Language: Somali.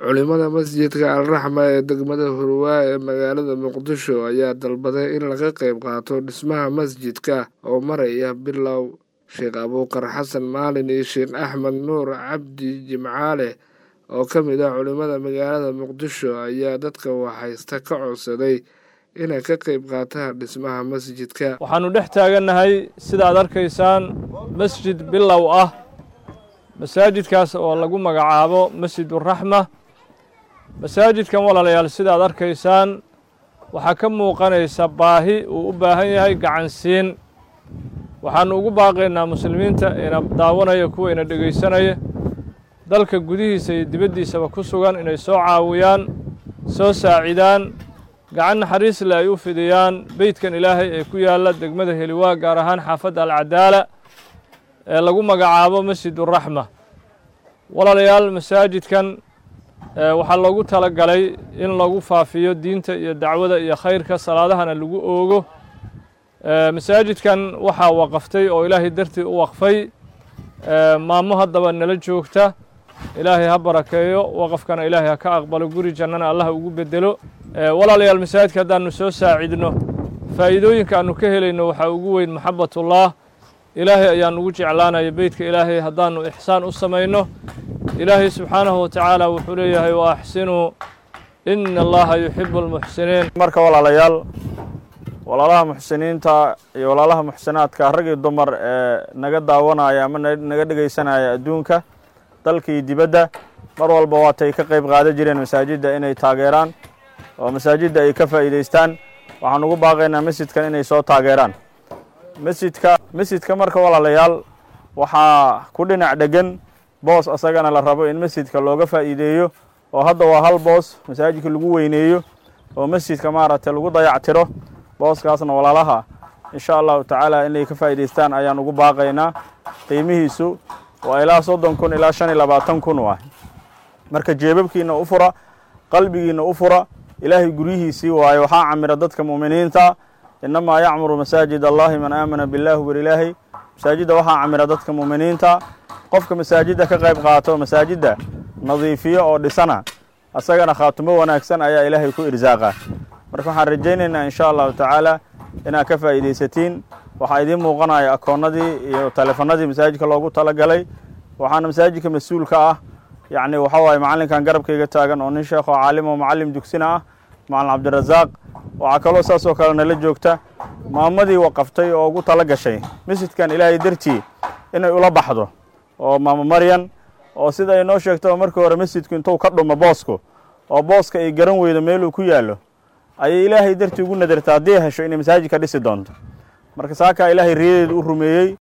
culimada masjidka alraxma ee degmada hurwaa ee magaalada muqdisho ayaa dalbaday in laga qayb qaato dhismaha masjidka oo maraya bilow sheekh abuukar xasan maalin iyo sheekh axmed nuur cabdi jimcaale oo ka mid ah culimada magaalada muqdisho ayaa dadka waxhaysta ka codsaday inay ka qayb qaataan dhismaha masjidka waxaannu dhex taagannahay sida aad arkaysaan masjid bilow ah masaajidkaas oo lagu magacaabo masjiduraxma masaajidkan walaalayaal sida aad arkaysaan waxaa ka muuqanaysa baahi uu u baahan yahay gacansiin waxaannu ugu baaqaynaa muslimiinta ina daawanaya kuwa ina dhegaysanaya dalka gudihiisa iyo dibaddiisaba ku sugan inay soo caawiyaan soo saacidaan gacan naxariisle ay u fidiyaan beydkan ilaahay ee ku yaalla degmada heliwaa gaar ahaan xaafadda alcadaala ee lagu magacaabo masjiduraxma walaalayaal masaajidkan waxaa loogu tala galay in lagu faafiyo diinta iyo dacwada iyo khayrka salaadahana lagu oogo masaajidkan waxaa waqaftay oo ilaahay dartii u waqfay maamo haddaba nala joogta ilaahay ha barakeeyo waqafkana ilaahay ha ka aqbalo guri jannana allah ugu bedelo walaalayaal masaajidka haddaannu soo saacidno faa'iidooyinka aannu ka helayno waxaa ugu weyn maxabatullah ilaahay ayaan ugu jeclaanaya beytka ilaahay haddaannu ixsaan u samayno ilaahay subxaanahu watacaala wuxuu leeyahay wa axsinuu ina allaha yuxibu almuxsiniin marka walaalayaal walaalaha muxsiniinta iyo walaalaha muxsinaadka rag iyo dumar ee naga daawanaya ama naga dhegaysanaya adduunka dalka iyo dibadda mar walba waatay ka qayb qaadan jireen masaajidda inay taageeraan oo masaajidda ay ka faa'iidaystaan waxaan ugu baaqaynaa masjidkan inay soo taageeraan masjidka masjidka marka walaalayaal waxaa ku dhinac dhegan boos asagana la rabo in masjidka looga faa'iideeyo oo hadda waa hal boos masaajidka lagu weyneeyo oo masjidka maaragtay lagu dayactiro booskaasna walaalaha insha allahu tacaala inay ka faa'idaystaan ayaan ugu baaqaynaa qiimihiisu waa ilaa soddon kun ilaa shan iyo labaatan kun waay marka jeebabkiina u fura qalbigiina u fura ilaahay guryihiisii waayo waxaa camira dadka mu'miniinta innamaa yacmuru masaajid allahi man aamana billahi war ilaahay masaajidda waxaa camira dadka mu'miniinta qofka masaajidda ka qayb qaato masaajidda nadiifiyo oo dhisana asagana khaatumo wanaagsan ayaa ilaahay ku irsaaqa marka waxaan rajaynaynaa insha allahu tacaala inaad ka faa'iidaysatiin waxaa idiin muuqanaya akoonnadii iyo taleefanadii masaajidka loogu talagalay waxaana masaajidka mas-uulka ah yacni waxa waaye macallinkan garabkayga taagan oo nin sheekh oo caalim oo macallim dugsina ah macalin cabdirasaaq waxaa kaloo saas oo kale nala joogta maamadii waqaftay oo ugu tala gashay masjidkan ilaahay dartii inay ula baxdo oo maamo maryan oo sida ay noo sheegto markii hore masjidku intuu ka dhumo boosku oo booska ay garan weydo meeluu ku yaallo ayay ilaahay dartii ugu nadarta haddii hesho inay masaajidka dhisi doonto marka saakaa ilaahay riyadeedu u rumeeyey